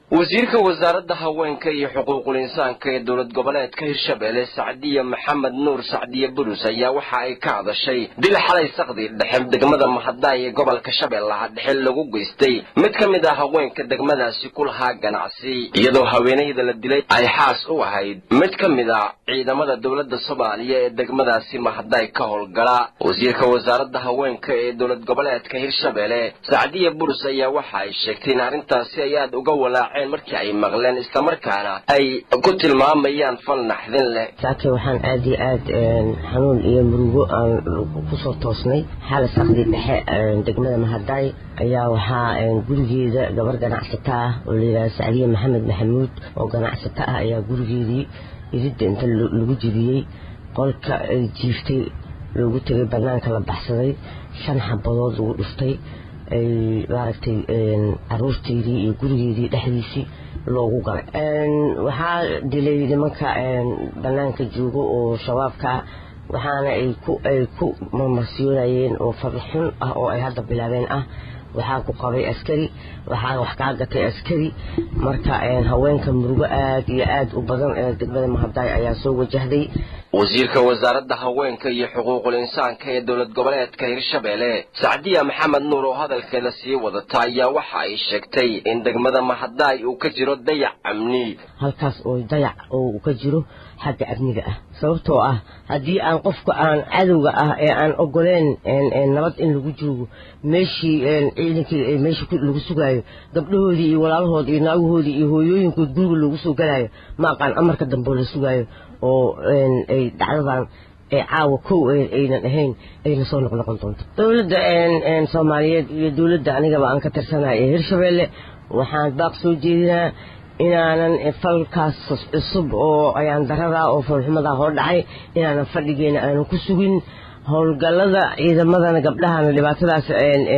wasiirka wasaaradda haweenka iyo xuquuqul insaanka ee dowlad goboleedka hirshabelle sacdiya maxamed nuur sacdiye burus ayaa waxa ay ka hadashay dil xalay saqdii dhexe degmada mahadaay ee gobolka shabeellaha dhexe lagu geystay mid ka mid ah haweenka degmadaasi ku lahaa ganacsi iyadoo haweenayda la dilay ay xaas u ahayd mid ka mid a ciidamada dowladda soomaaliya ee degmadaasi mahadaay ka howlgala wasiirka wasaaradda haweenka ee dowlad goboleedka hirshabelle sacdiya burus ayaa waxa ay sheegtay in arrintaasi ay aada uga walaac markii ay maqleen islamarkaana ay ku tilmaamayaan fal naxdin leh saake waxaan aad iyo aad xanuun iyo murugo aan kusoo toosnay xaala saqdii dhexe degmada mahadaay ayaa waxaa gurigeeda gabar ganacsato ah oo layidhaha sacdiye maxamed maxamuud oo ganacsato ah ayaa gurigeedii iridda inta lagu jibiyey qolka ay jiiftay loogu tegay banaanka la baxsaday shan xabadood lagu dhuftay ay maaragtay caruurteydii iyo gurigeedii dhexdiisii loogu galay waxaa dilay nimanka banaanka joogo oo shabaabka waxaana ay ku ay ku marmarsiyoonayeen oo farxun ah oo ay hadda bilaabeen ah waxaa ku qabay askari waxaa wax kaa gatay askari marka haweenka murugo aad iyo aad u badan ee degmada mahadaay ayaa soo wajahday wasiirka wasaaradda haweenka iyo xuquuqul insaanka ee dowlad goboleedka hirshabelle sacdiya maxamed nuur oo hadalkeeda sii wadata ayaa waxa ay sheegtay in degmada mahadaay uu ka jiro dayac amni halkaas oo dayac oo ka jiro xagga amniga ah sababtoo ah haddii aan qofka aan cadowga ah ee aan ogoleen nabad in lagu joogo meeshii ciidankii meeshii lagu sugaayo gabdhahoodii iyo walaalahood iyo naagahoodii iyo hooyooyinkood guriga loogu soo galaayo ma aqaan amarka dambe la sugaayo oo ay dhacdadan ee caawa kow aynan ahayn ayna soo noqnoqon doonto dowladda soomaaliyeed iyo dowladda anigaba aan ka tirsanahay ee hirshabelle waxaan baaq soo jeedinaa inaanan falkaas cusub oo ayaan darada oo falxumada hor dhacay inaanan fadhigeena aanan ku sugin howlgallada ciidamadana gabdhahana dhibaatadaas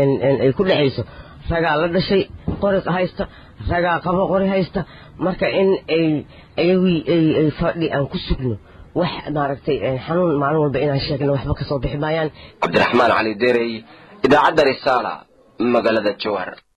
ay ku dhexayso ragaa la dhashay qori haysta ragaa qabo qori haysta marka in ay ayagii ay fadhi aan ku sugno wax maaragtay xanuun maalin walba inaan sheegno waxba kasoo bixi maayaan cabdiraxmaan cali derey idaacadda risaala magaalada jowhar